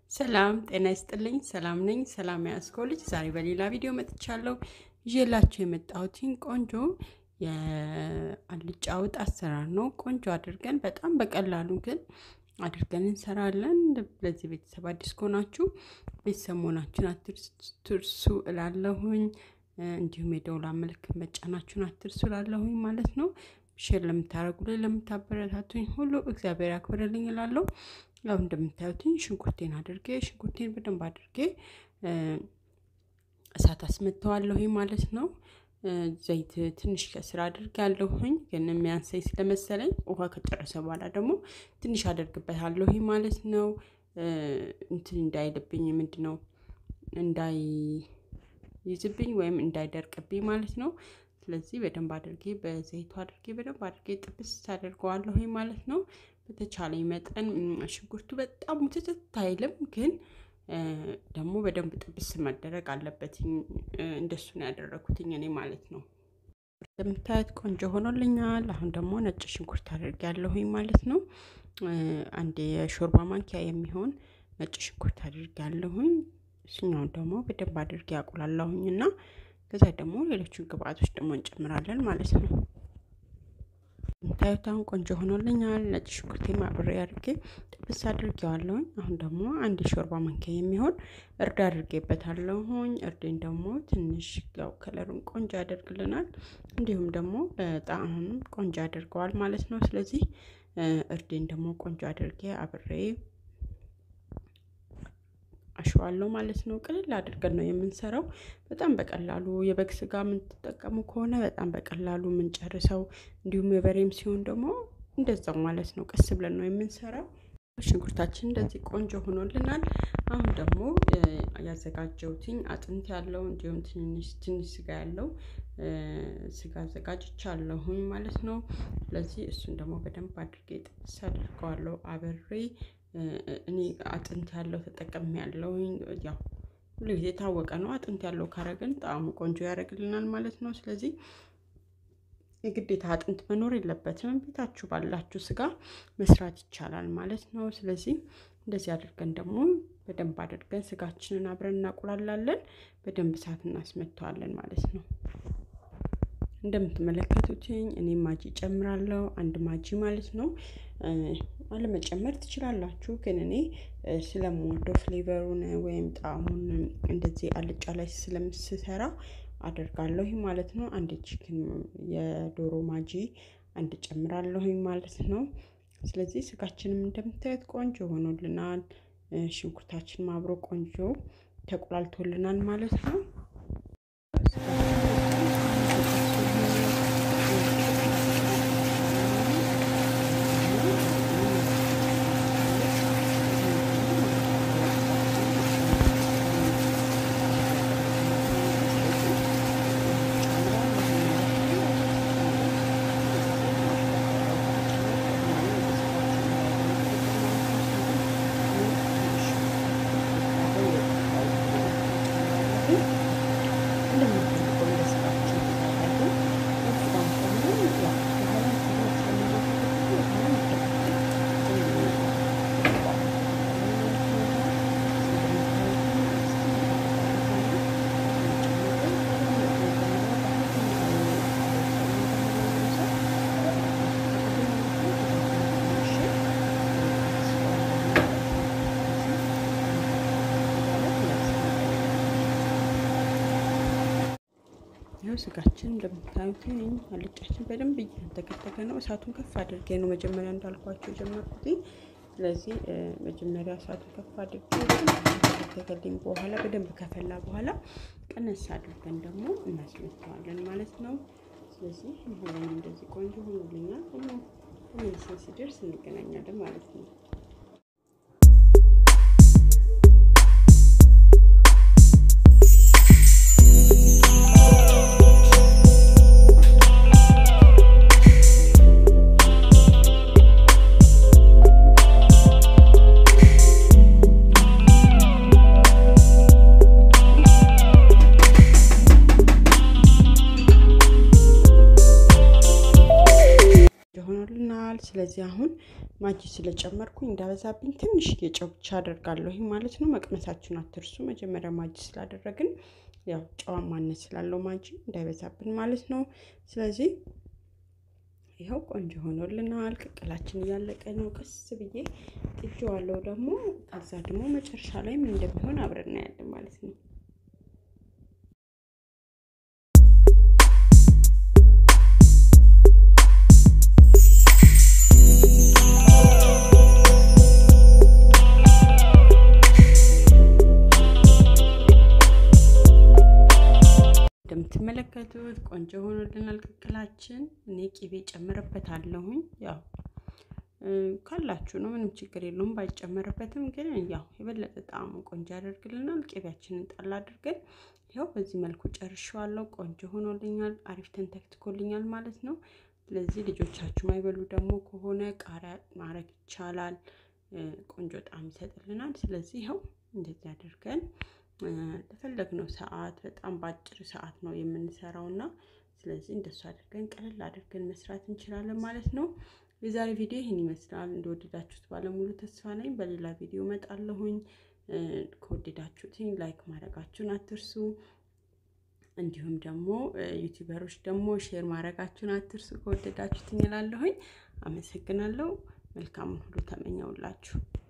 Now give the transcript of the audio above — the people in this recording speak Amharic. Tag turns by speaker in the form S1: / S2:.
S1: ሰላም ጤና ይስጥልኝ። ሰላም ነኝ። ሰላም ያስኮ ልጅ ዛሬ በሌላ ቪዲዮ መጥቻለሁ። ይዤላችሁ የመጣሁትን ቆንጆ የአልጫ ወጥ አሰራር ነው። ቆንጆ አድርገን በጣም በቀላሉ ግን አድርገን እንሰራለን። ለዚህ ቤተሰብ አዲስ ከሆናችሁ ቤተሰብ መሆናችሁን አትርሱ እላለሁኝ። እንዲሁም የደውላ ምልክት መጫናችሁን አትርሱ እላለሁኝ ማለት ነው። ሼር ለምታደርጉልኝ ለምታበረታቱኝ ሁሉ እግዚአብሔር ያክብርልኝ እላለሁ። ያው እንደምታዩትኝ ሽንኩርቴን አድርጌ ሽንኩርቴን በደንብ አድርጌ እሳት አስመተዋለሁኝ ማለት ነው። ዘይት ትንሽ ከስር አድርጌ ያለሁኝ ግን የሚያንሰኝ ስለመሰለኝ ውሃ ከጨረሰ በኋላ ደግሞ ትንሽ አደርግበታለሁኝ ማለት ነው። እንትን እንዳይልብኝ ምንድን ነው እንዳይይዝብኝ ወይም እንዳይደርቅብኝ ማለት ነው። ስለዚህ በደንብ አድርጌ በዘይቱ አድርጌ በደንብ አድርጌ ጥብስ አደርገዋለሁኝ ማለት ነው። በተቻለኝ መጠን ሽንኩርቱ በጣም ሙትትት አይልም፣ ግን ደግሞ በደንብ ጥብስ መደረግ አለበትኝ። እንደሱ ነው ያደረኩትኝ እኔ ማለት ነው። እንደምታዩት ቆንጆ ሆኖልኛል። አሁን ደግሞ ነጭ ሽንኩርት አድርጌያለሁኝ ማለት ነው። አንድ የሾርባ ማንኪያ የሚሆን ነጭ ሽንኩርት አድርጌያለሁኝ። እሱኛውን ደግሞ በደንብ አድርጌ ያቁላላሁኝ እና ከዛ ደግሞ ሌሎቹን ግብአቶች ደግሞ እንጨምራለን ማለት ነው። ታዩት አሁን ቆንጆ ሆኖልኛል። ነጭ ሽንኩርቴ አብሬ አድርጌ ጥብስ አድርጌዋለሁኝ። አሁን ደግሞ አንድ የሾርባ ማንኪያ የሚሆን እርድ አድርጌበታለሁኝ። እርዴን ደግሞ ትንሽ ያው ከለሩን ቆንጆ ያደርግልናል፣ እንዲሁም ደግሞ በጣም ቆንጆ ያደርገዋል ማለት ነው። ስለዚህ እርዴን ደግሞ ቆንጆ አድርጌ አብሬ አሸዋለሁ ማለት ነው። ቅልል አድርገን ነው የምንሰራው። በጣም በቀላሉ የበግ ስጋ የምንጠቀሙ ከሆነ በጣም በቀላሉ የምንጨርሰው፣ እንዲሁም የበሬም ሲሆን ደግሞ እንደዛው ማለት ነው። ቀስ ብለን ነው የምንሰራው። ሽንኩርታችን እንደዚህ ቆንጆ ሆኖልናል። አሁን ደግሞ ያዘጋጀሁትኝ አጥንት ያለው እንዲሁም ትንሽ ትንሽ ስጋ ያለው ስጋ አዘጋጅቻለሁኝ ማለት ነው። ስለዚህ እሱን ደግሞ በደንብ አድርጌ ጥብስ አድርገዋለሁ አብሬ እኔ አጥንት ያለው ተጠቀም ያለው ያው ሁሉ ጊዜ የታወቀ ነው። አጥንት ያለው ካረግን ጣዕሙ ቆንጆ ያደርግልናል ማለት ነው። ስለዚህ የግዴታ አጥንት መኖር የለበትም። ቤታችሁ ባላችሁ ስጋ መስራት ይቻላል ማለት ነው። ስለዚህ እንደዚህ አድርገን ደግሞ በደንብ አድርገን ስጋችንን አብረን እናቁላላለን። በደንብ እሳት እናስመተዋለን ማለት ነው። እንደምትመለከቱትኝ እኔ ማጂ ጨምራለሁ። አንድ ማጂ ማለት ነው። አለመጨመር ትችላላችሁ፣ ግን እኔ ስለምወደው ፍሌቨሩን ወይም ጣዕሙን እንደዚህ አልጫ ላይ ስለምስሰራ አደርጋለሁ ማለት ነው። አንድ ቺክን የዶሮ ማጂ አንድ ጨምራለሁኝ ማለት ነው። ስለዚህ ስጋችንም እንደምታዩት ቆንጆ ሆኖልናል። ሽንኩርታችንም አብሮ ቆንጆ ተቆላልቶልናል ማለት ነው። ይኸው ስጋችን እንደምታዩት አልጫችን በደንብ እያንተከተከ ነው። እሳቱን ከፍ አድርጌ ነው መጀመሪያ እንዳልኳቸው የጀመርኩት። ስለዚህ መጀመሪያ እሳቱን ከፍ አድርጌ ከተከተከልኝ በኋላ በደንብ ከፈላ በኋላ ቀነስ አድርገን ደግሞ እናስመተዋለን ማለት ነው። ስለዚህ ይሁን እንደዚህ ቆንጆ ሆኖልኛል። ተመልሰን ሲደርስ እንገናኛለን ማለት ነው። ሆኖልናል። ስለዚህ አሁን ማጂ ስለጨመርኩኝ እንዳበዛብኝ ትንሽ የጨው ብቻ አደርጋለሁ ማለት ነው። መቅመሳችሁን አትርሱ። መጀመሪያ ማጂ ስላደረግን ያው ጨዋ ማነት ስላለው ማጂ እንዳይበዛብን ማለት ነው። ስለዚህ ይኸው ቆንጆ ሆኖልናል። ቅቅላችን እያለቀ ነው። ቀስ ብዬ ጥጄዋለሁ ደግሞ ከዛ ደግሞ መጨረሻ ላይ ምን እንደሚሆን አብረን እናያለን ማለት ነው። እንደምትመለከቱት ቆንጆ ሆኖልናል ቅቅላችን። እኔ ቂቤ ጨምርበታለሁኝ ያው ካላችሁ ነው፣ ምንም ችግር የለውም። ባይጨመርበትም ግን ያው የበለጠ ጣዕሙ ቆንጆ ያደርግልናል። ቂቤያችንን ጣል አድርገን ያው በዚህ መልኩ ጨርሼዋለሁ። ቆንጆ ሆኖልኛል። አሪፍ ተንተክትኮልኛል ማለት ነው። ስለዚህ ልጆቻችሁ ማይበሉ ደግሞ ከሆነ ቃሪያ ማድረግ ይቻላል። ቆንጆ ጣዕም ይሰጥልናል። ስለዚህ ይኸው እንደዚህ አድርገን ለፈለግነው ሰዓት በጣም በአጭር ሰዓት ነው የምንሰራው እና ስለዚህ እንደሱ አድርገን ቀለል አድርገን መስራት እንችላለን ማለት ነው። የዛሬ ቪዲዮ ይህን ይመስላል። እንደወደዳችሁት ባለሙሉ ተስፋ ነኝ። በሌላ ቪዲዮ እመጣለሁኝ። ከወደዳችሁትኝ ላይክ ማድረጋችሁን አትርሱ። እንዲሁም ደግሞ ዩቲዩበሮች ደግሞ ሼር ማድረጋችሁን አትርሱ። ከወደዳችሁትኝ እላለሁኝ። አመሰግናለሁ። መልካሙን ሁሉ ተመኘውላችሁ።